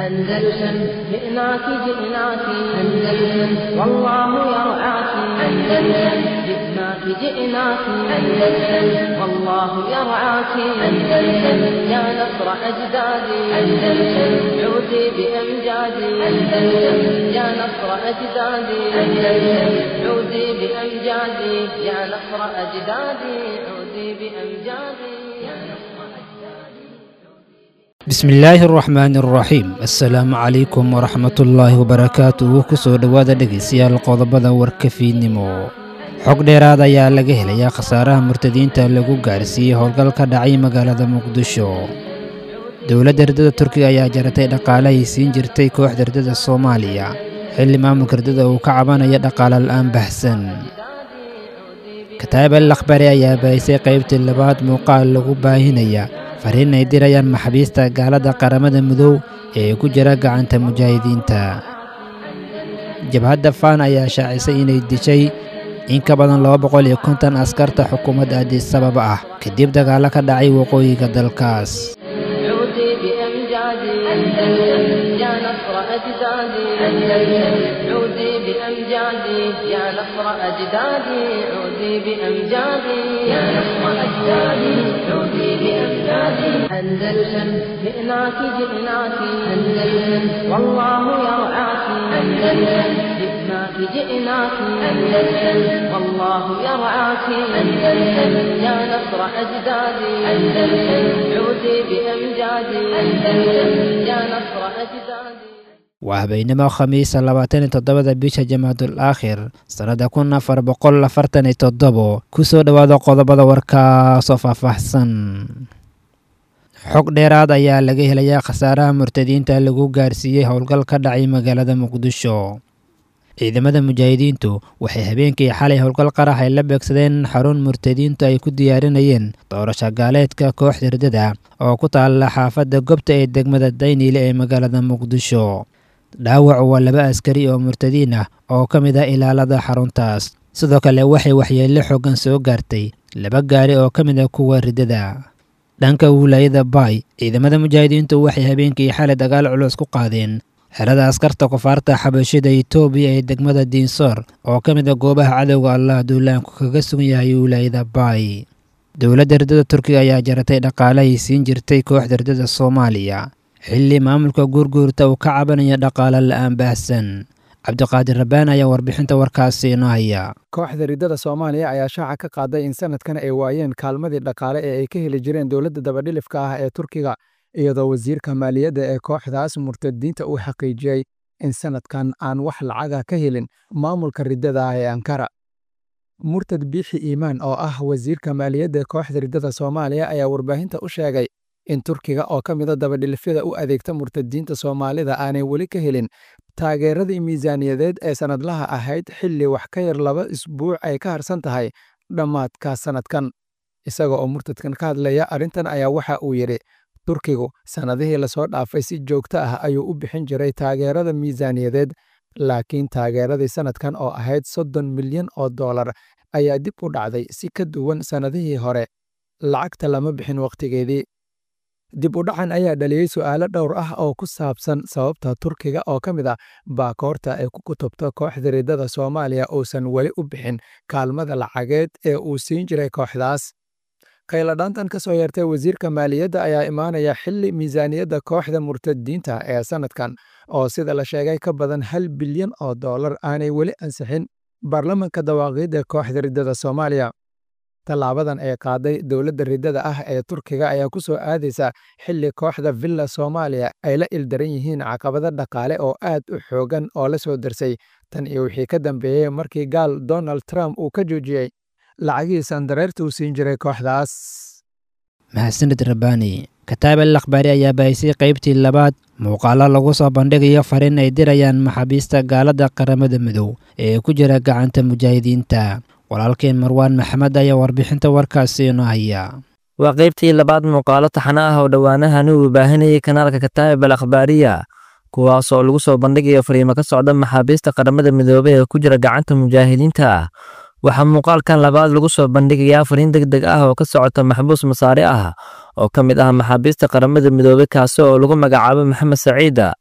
أندلسن جئناك جئناك أندلسن والله يرعاك أندلسن جئناك جئناك أندلسن والله يرعاك أندلسن يا نصر أجدادي أندلسن عودي بأمجادي أندلسن يا نصر أجدادي أندلسن عودي بأمجادي يا نصر أجدادي عودي بأمجادي يا نصر bismillaahi araxmaani araxiim assalaamu calaykum waraxmatullaahi wabarakaatuhu kusoo dhowaada dhegaystayaal qodobada warkafiidnimo xog dheeraad ayaa laga helayaa khasaaraha murtadiinta lagu gaarsiiyey howlgal ka dhacay magaalada muqdisho dowladda herdada turkiga ayaa jaratay dhaqaalahay siin jirtay kooxda herdada soomaaliya xilli maamulka herdada uu ka cabanaya dhaqaale la'aan baxsan kataab al akhbari ayaa baahisay qaybtii labaad muuqaal lagu baahinaya fariin ay dirayaan maxaabiista gaalada qaramada midow ee ku jira gacanta mujaahidiinta jabhadda faan ayaa shaacisay inay dishay in ka badan laba boqol iyo konton askarta xukuumadda addisabab ah kadib dagaallo ka dhacay waqooyiga dalkaas عودي بأمجادي أندلسن يا نصر أجدادي أندلسن عودي بأمجادي يا نصر أجدادي عودي بأمجادي يا نصر أجدادي عودي بأمجادي أندلسن جئناك جئناك أندلسن والله يرعاك أندلسن جئناك جئناك أندلسن والله يرعاك أندلسن يا نصر أجدادي أندلسن عودي بأمجادي أندلسن يا نصر أجدادي waa habeenimo khamiisa labaatan iyo toddobada bisha jamaadul aakhir sannadda kun afar boqol afartan iyo toddobo kusoo dhowaada qodobada warkaasoo faahfaahsan xog dheeraad ayaa laga helayaa khasaaraha murtadiinta lagu gaarsiiyey howlgal ka dhacay magaalada muqdisho ciidamada mujaahidiintu waxay habeenkii xalay howlgal qarax ay la beegsadeen xarun murtadiintu ay ku diyaarinayeen doorasho gaaleedka kooxda herdada oo ku taalla xaafadda gobta ee degmada dayniile ee magaalada muqdisho dhaawacu waa laba askari oo murtadiin ah oo ka mid ah ilaalada xaruntaas sidoo kale waxay waxyeello xoogan soo gaartay laba gaari oo ka mid ah kuwa ridada dhanka wilaayada baay ciidamada mujaahidiintu waxay habeenkii xalay dagaal culus ku qaadeen xerada askarta kufaarta xabashida itoobiya ee degmada diinsoor oo ka mid a goobaha cadowga allah duulaanku kaga sugan yahay wilaayada baay dowladda herdada turkiga ayaa jaratay dhaqaalahay siin jirtay kooxda herdada soomaaliya xilli maamulka guurguurta uu ka cabanaya dhaqaale la'aan baahsan cabdiqaadir rabbaan ayaa warbixinta warkaasi inoo haya kooxda riddada soomaaliya ayaa shaaca ka qaaday in sanadkan ay waayeen kaalmadii dhaqaale ee ay ka heli jireen dowladda dabadhilifka ah ee turkiga iyadoo wasiirka maaliyadda ee kooxdaas murtadiinta uu xaqiijiyey in sanadkan aan wax lacaga ka helin maamulka riddada ah ee ankara murtad biixi iimaan oo ah wasiirka maaliyadda ee kooxda riddada soomaaliya ayaa warbaahinta u sheegay in turkiga oo ka mida dabadhilifyada u adeegta murtadiinta soomaalida aanay weli ka helin taageeradii miisaaniyadeed ee sannadlaha ahayd xilli wax ka yar laba isbuuc ay ka harsan tahay dhammaadka sannadkan isaga oo murtadkan ka hadlaya arrintan ayaa waxa uu yidhi turkigu sannadihii lasoo dhaafay si joogto ah ayuu u bixin jiray taageerada miisaaniyadeed laakiin taageeradii sannadkan oo ahayd soddon milyan oo dollar ayaa dib u dhacday si ka duwan sannadihii hore lacagta lama bixin wakhtigeedii dib u dhacan ayaa dhaliyey su'aalo dhowr ah oo ku saabsan sababta turkiga oo ka mid ah baakoorta ay ku kutubto kooxda riddada soomaaliya uusan weli u bixin kaalmada lacageed ee uu siin jiray kooxdaas khayladhaantan ka soo yeertay wasiirka maaliyadda ayaa imaanaya xilli miisaaniyadda kooxda murtadiinta ee sannadkan oo sida la sheegay ka badan hal bilyan oo dollar aanay weli ansixin baarlamanka dawaaqiidda ee kooxda riddada soomaaliya tallaabadan ee qaaday dowladda riddada ah ee turkiga ayaa ku soo aadaysa xilli kooxda villa soomaaliya ay la ildaran yihiin caqabado dhaqaale oo aad u xoogan oo la soo darsay tan iyo wixii ka dambeeyey markii gaal donald trump uu ka joojiyey lacagihii sandareerta uu siin jiray kooxdaas mahadsanid rabbaani kataab al akhbaari ayaa baahisay qaybtii labaad muuqaalo lagu soo bandhigayo fariin ay dirayaan maxaabiista gaalada qaramada midow ee ku jira gacanta mujaahidiinta walaalkeen marwaan maxamed ayaa warbixinta warkaasi inoo haya waa qaybtii labaad muuqaalo taxano ah oo dhowaanahani uu baahinayay kanaalka kataa'ib al akhbaariya kuwaas oo lagu soo bandhigayo fariimo ka socda maxaabiista qaramada midoobay ee ku jira gacanta mujaahidiinta ah waxaa muuqaalkan labaad lagu soo bandhigayaa fariin deg deg ah oo ka socota maxbuus masaare ah oo ka mid ah maxaabiista qaramada midoobey kaasi oo lagu magacaabo maxamed saciida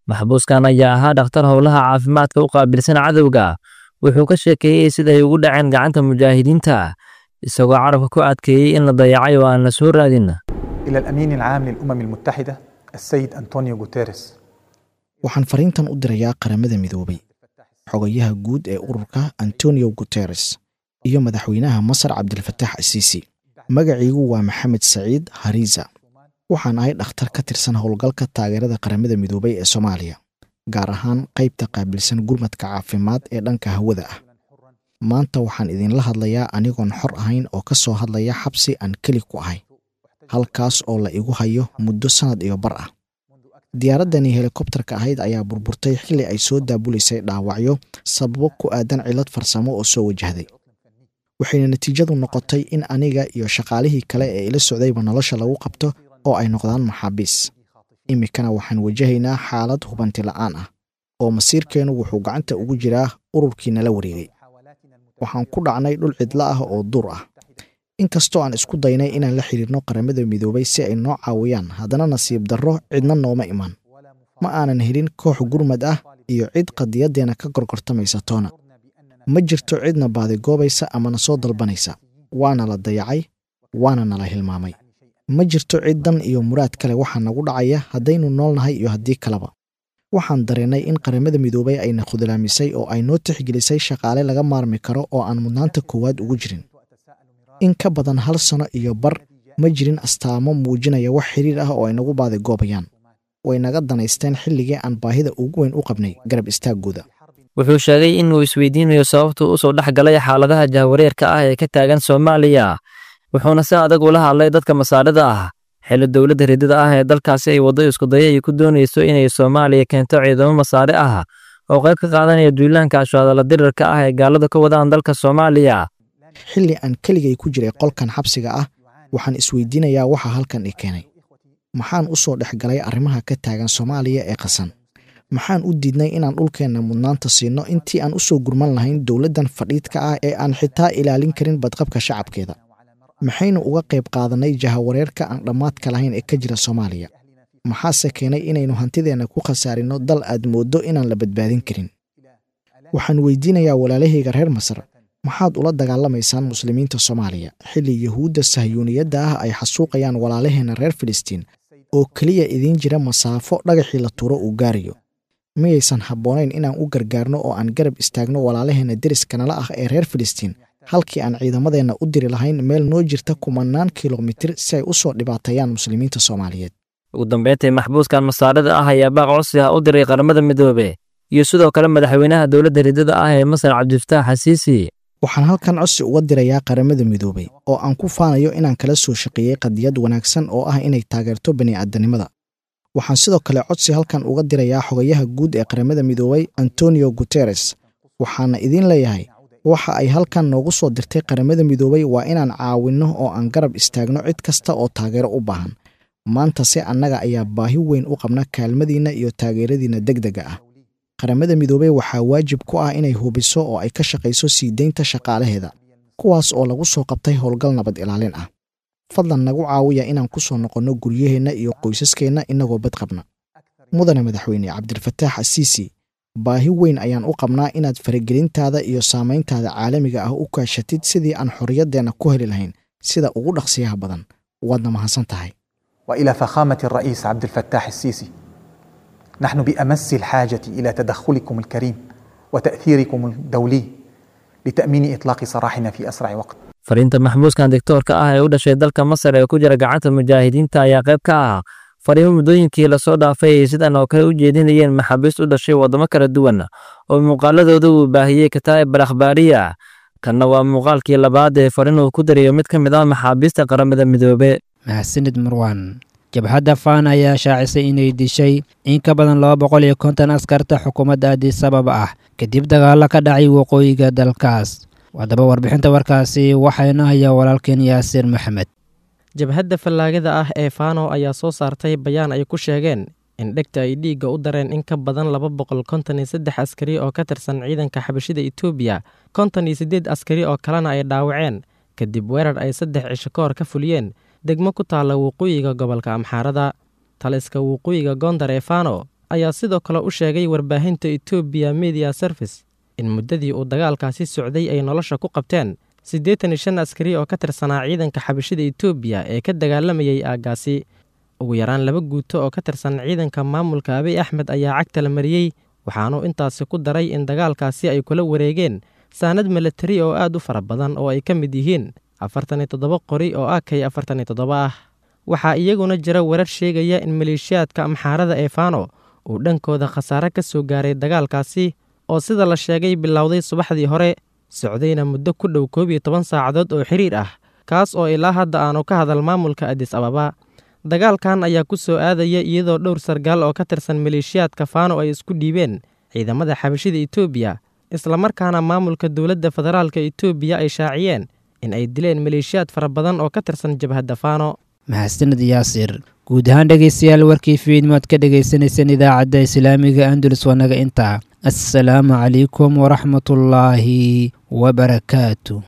maxbuuskan ayaa ahaa dhakhtar howlaha caafimaadka u qaabilsan cadowga wuxuu ka sheekeeyey siday ugu dhaceen gacanta mujaahidiinta isagoo carabka ku adkeeyey in la dayacay oo aan la soo raadin إلى الأمين العام للأمم المتحدة السيد أنطونيو غوتيريس waxaan fariintan u dirayaa qaramada midoobay xogayaha guud ee ururka antonio guteres iyo madaxweynaha masar cabdilfataax asiisi magaciigu waa maxamed saciid hariza waxaan ahay dhakhtar ka tirsan howlgalka taageerada qaramada midoobay ee soomaaliya gaar ahaan qaybta qaabilsan gurmadka caafimaad ee dhanka hawada ah maanta waxaan idinla hadlayaa anigoon xor ahayn oo ka soo hadlaya xabsi aan keli ku ahay halkaas oo la igu hayo muddo sannad iyo bar ah diyaaraddani helikobtarka ahayd ayaa burburtay xilli ay soo daabuleysay dhaawacyo sababo ku aadan cillad farsamo oo soo wajahday waxayna natiijadu noqotay in aniga iyo shaqaalihii kale ee ila socdayba nolosha lagu qabto oo ay noqdaan maxaabiis iminkana waxaan wajahaynaa xaalad hubanti la'aan ah oo masiirkeennu wuxuu gacanta ugu jiraa ururkii nala wareegay waxaan ku dhacnay dhul cidlo ah oo duur ah inkastoo aan isku daynay inaan la xiriirno qaramada midoobay si ay noo caawiyaan haddana nasiib darro cidna nooma iman ma aanan helin koox gurmad ah iyo cid qadiyaddeena ka gorgortamaysa toona ma jirto cidna baadigoobaysa ama na soo dalbanaysa waana la dayacay waana nala hilmaamay ma jirto cid dan iyo muraad kale waxaa nagu dhacaya haddaynu noolnahay iyo haddii kaleba waxaan dareennay in qaramada midoobay ayna khudlaamisay oo ay noo tixgelisay shaqaale laga maarmi karo oo aan mudnaanta koowaad ugu jirin in ka badan hal sano iyo bar ma jirin astaamo muujinaya wax xiriir ah oo ay nagu baadigoobayaan way naga danaysteen xilligii aan baahida ugu weyn u qabnay garab istaaggooda wuxuu sheegay inuu isweydiinayo sababtuu usoo dhex galay xaaladaha jahwareerka ah ee ka taagan soomaaliya wuxuuna si adag ula hadlay dadka masaarida ah xilli dowladda ridida ah ee dalkaasi ay waddo iskudaya ay ku doonayso inay soomaaliya keento ciidamo masaare ah oo qayb ka qaadanaya duulaanka ashaadala dirirka ah ee gaalada ka wadaan dalka soomaaliya xilli aan keligay ku jiray qolkan xabsiga ah waxaan isweydiinayaa waxa halkan i keenay maxaan u soo dhex galay arrimaha ka taagan soomaaliya ee qasan maxaan u diidnay inaan dhulkeenna mudnaanta siinno intii aan u soo gurman lahayn dowladdan fadhiidka ah ee aan xitaa ilaalin karin badqabka shacabkeeda maxaynu uga qayb qaadannay jahawareerka aan dhammaadka lahayn ee ka jira soomaaliya maxaase keenay inaynu hantideenna ku khasaarinno dal aad mooddo inaan la badbaadin karin waxaan weydiinayaa walaalahayga reer masar maxaad ula dagaalamaysaan muslimiinta soomaaliya xilli yuhuudda sahyuuniyadda ah ay xasuuqayaan walaalaheenna reer filistiin oo keliya idiin jira masaafo dhagaxii la tuuro uu gaarayo miyaysan habboonayn inaan u gargaarno oo aan garab istaagno walaalaheenna deriskanala ah ee reer filistiin halkii aan ciidamadeenna u diri lahayn meel noo jirta kumannaan kilomitir si ay u soo dhibaateeyaan muslimiinta soomaaliyeed ugu dambeyntii maxbuuskan masaarida ah ayaa baaq codsi ah u diray qaramada midoobe iyo sidoo kale madaxweynaha dowladda ridada ah ee masar cabdifataax xasiisi waxaan halkan codsi uga dirayaa qaramada midoobay oo aan ku faanayo inaan kala soo shaqeeyey qadiyad wanaagsan oo ah inay taageerto bani'aadanimada waxaan sidoo kale codsi halkan uga dirayaa xogayaha guud ee qaramada midoobay antonio guteres waxaana idiin leeyahay waxa ay halkan noogu soo dirtay qaramada midoobay waa inaan caawinno oo aan garab istaagno cid kasta oo taageero u baahan maanta se annaga ayaa baahi weyn u qabna kaalmadiinna iyo taageeradiinna degdega ah qaramada midoobey waxaa waajib ku ah inay hubiso oo ay ka shaqayso sii deynta shaqaalaheeda kuwaas oo lagu soo qabtay howlgal nabad ilaalin ah fadlan nagu caawiya inaan ku soo noqonno guryaheenna iyo qoysaskeenna innagoo bad qabna mudane madaxweyne cabdilfataax asiisi baahi weyn ayaan u qabnaa inaad faragelintaada iyo saamayntaada caalamiga ah u kaashatid sidii aan xorriyaddeenna ku heli lahayn sida ugu dhaqsiyaha badan waadna mahadsan tahay والى فخامه الرئيس عبد الفتاح السيسي نحن بامس الحاجه الى تدخلكم الكريم وتاثيركم الدولي لتامين اطلاق سراحنا في اسرع وقت fariinta maxbuuskan digtoorka ah ee u dhashay dalka masar ee ku jira gacanta mujaahidiinta ayaa qayb ka ah fariimo muddooyinkii lasoo dhaafay ay sidan oo kale u jeedinayeen maxaabiist u dhashay waddamo kala duwan oo muuqaaladooda uu baahiyey kataa'ib al akhbaariya kanna waa muuqaalkii labaad ee fariin uu ku dariyo mid ka mid ah maxaabiista qaramada midoobe mahadsanid marwaan jabhadda faan ayaa shaacisay inay dishay in ka badan laba boqol iyo konton askarta xukuumadda addis ababa ah kadib dagaallo ka dhacay waqooyiga dalkaas haddaba warbixinta warkaasi waxayna hayaa walaalkeen yaasiir maxamed jabhadda fallaagada ah ee faano ayaa soo saartay bayaan ay ku sheegeen in dhegta ay dhiigga u dareen in ka badan laba boqol konton iyo saddex askari oo ka tirsan ciidanka xabashida etoobiya konton iyo siddeed askari oo kalena ay dhaawaceen kadib weerar ay saddex cisho ka hor ka fuliyeen degmo ku taalla waqooyiga gobolka amxaarada taliska waqooyiga gondar ee fano ayaa sidoo kale u sheegay warbaahinta etoobiya media service in muddadii uu dagaalkaasi socday ay nolosha ku qabteen siddeetan iyo shan askari oo ka tirsanaa ciidanka xabashida etoobiya ee ka dagaalamayay aaggaasi ugu yaraan laba guuto oo ka tirsan ciidanka maamulka abiy axmed ayaa cagta la mariyey waxaanuu intaasi ku daray in dagaalkaasi ay kula wareegeen saanad milatari oo aad u fara badan oo ay ka mid yihiin afartan iyo toddoba qori oo akay afartan iyo toddoba ah waxaa iyaguna jira warar sheegaya in maleeshiyaadka amxaarada ee faano uu dhankooda khasaare ka soo gaaray dagaalkaasi oo sida la sheegay bilowday subaxdii hore socdayna muddo ku dhow koob iyo toban saacadood oo xiriir ah kaas oo ilaa hadda aanu ka hadal maamulka adis ababa dagaalkan ayaa ku soo aadaya iyadoo dhowr sargaal oo ka tirsan maleeshiyaadka faano ay isku dhiibeen ciidamada xabashida etoobiya islamarkaana maamulka dowladda federaalka etoobiya ay shaaciyeen in ay dileen maleeshiyaad fara badan oo ka tirsan jabhadda faano mahadsanid yaasir guud ahaan dhegaystayaal warkii fiidmood ka dhagaysanayseen idaacadda islaamiga andulus wanaga intaa assalaamu calaykum waraxmatullaahi wabarakaatu